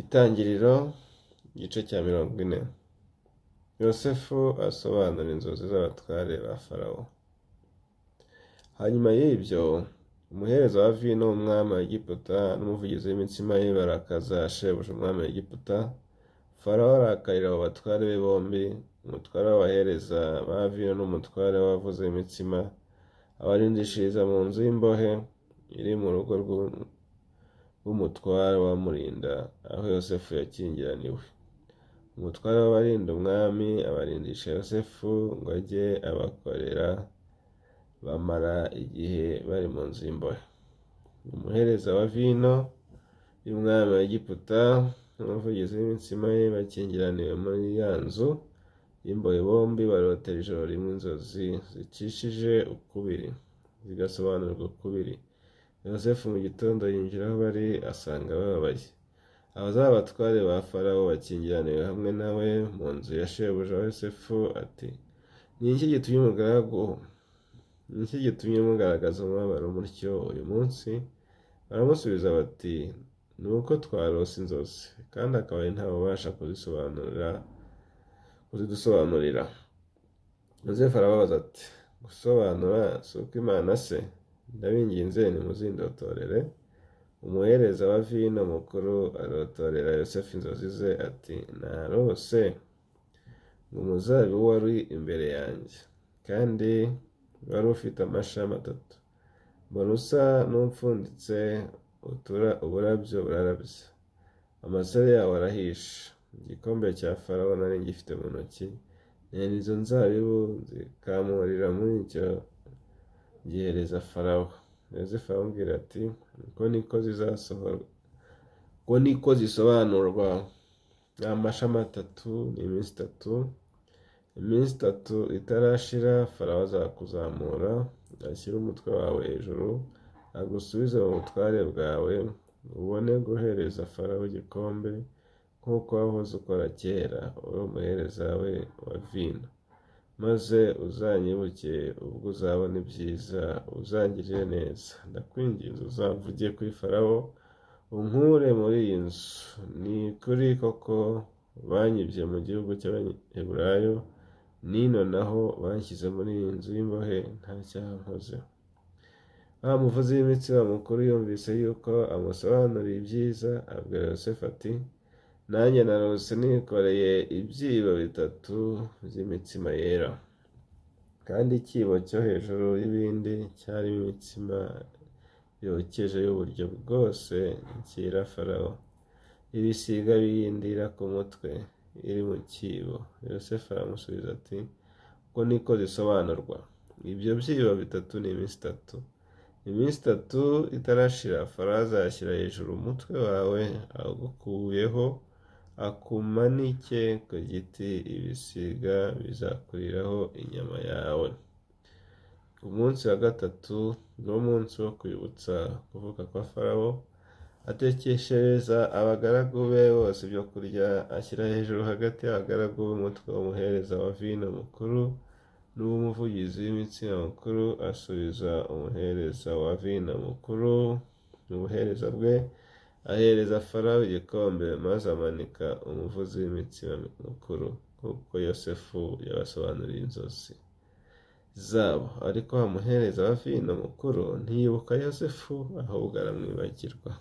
Itangiriro igice cya mirongo ine yosefu asobanura inzozi z'abatware ba farawo hanyuma y'ibyo umuhereza wa vino w'umwami wa egiputa n'umuvugizi w'imitsima ye barakaza shebuja umwami wa egiputa farawo arakarira abo batware be bombi umutware w'abahereza ba vino n'umutware w'abavuza imitsima abarindishiriza mu nzu y'imbohe iri mu rugo rw'umutware wamurinda aho yosefu yakingiraniwe umutware w'abarinda umwami abarindisha yosefu ngo ajye abakorera bamara igihe bari mu nzu y'imbohe umuhereza wa vino y'umwami wa egiputa n'umuvugizi w'imitsima ye bakingiraniwe muri ya nzu y'imbohe bombi barotera ijoro rimwe inzozi zikishije ukubiri zigasobanurwa ukubiri yosefu mu gitondo yinjira aho bari asanga bababaye abazaba abatware ba farawo bakingiraniwe hamwe nawe mu nzu ya shebuja wa yosefu ati ni iki gitumye umugaragu ni iki gitumye mugaragaza umubabaro mutyo uyu munsi baramusubiza bati ni uko twarose inzozi kandi akaba ari ubasha kuzisobanurira kuzidusobanurira Yosefu arababaza ati gusobanura si uko imana se ndabinginze nimuzindotorere umuhereza wa vino mukuru arotorera yosefu inzozi ze ati narose ngo umuzabibu wari imbere yanjye kandi wari ufite amashami atatu mbona usa n'upfunditse uburabyo burarabya amasare yawo arahishe igikombe cya farawo nari ngifite mu ntoki nera izo nzabibu zikamurira muri icyo gihereza farawo yosefu aramubwira ati uko niko zizasohorwa uko niko zisobanurwa ni amashami atatu ni iminsi itatu iminsi itatu itarashira farawo azakuzamura ashyira umutwe wawe hejuru agusubize mu butware bwawe ubone guhereza farawo igikombe nk'uko wahoze ukora kera uri umuhereza we wa vino maze uzanyibuke ubwo uzabona ibyiza uzangirire neza ndakwinginze uzamvuge kuri farawo unkure muri iyi nzu ni kuri koko banyibye mu gihugu cy'abanyaburayo nino naho banshyize muri iyi nzu y'imbohe nta cyahozeho wa muvuzi w'imitsima mukuru yumvise yuko amusobanuriye ibyiza abwira yosefu ati nanjye narose nikoreye ibyibo bitatu by'imitsima yera kandi ikibo cyo hejuru y'ibindi cyarimo imitsima yokeje y'uburyo bwose nshyira farawo ibisiga biyindira ku mutwe iri mu kibo yosefu aramusubiza ati uko niko zisobanurwa ibyo byibo bitatu ni iminsi itatu iminsi itatu itarashira farawo azashyira hejuru umutwe wawe awukuyeho akumanike ku giti ibisiga bizakuriraho inyama yawe ku munsi wa gatatu ni munsi wo kwibutsa kuvuka kwa farawo atekeshereza abagaragu be bose ibyo kurya ashyira hejuru hagati y'abagaragu b'umutwe w'umuhereza wa vino mukuru n'umuvugizi w'imitsina mukuru asubiza umuhereza wa vino mukuru n'ubuhereza bwe ahereza farawo igikombe maze amanika umuvuzi w'imitsima mukuru kuko yosefu yabasobanuriye inzozi zabo ariko wa muhereza wa vino mukuru ntiyibuka yosefu ahubwo aramwibagirwa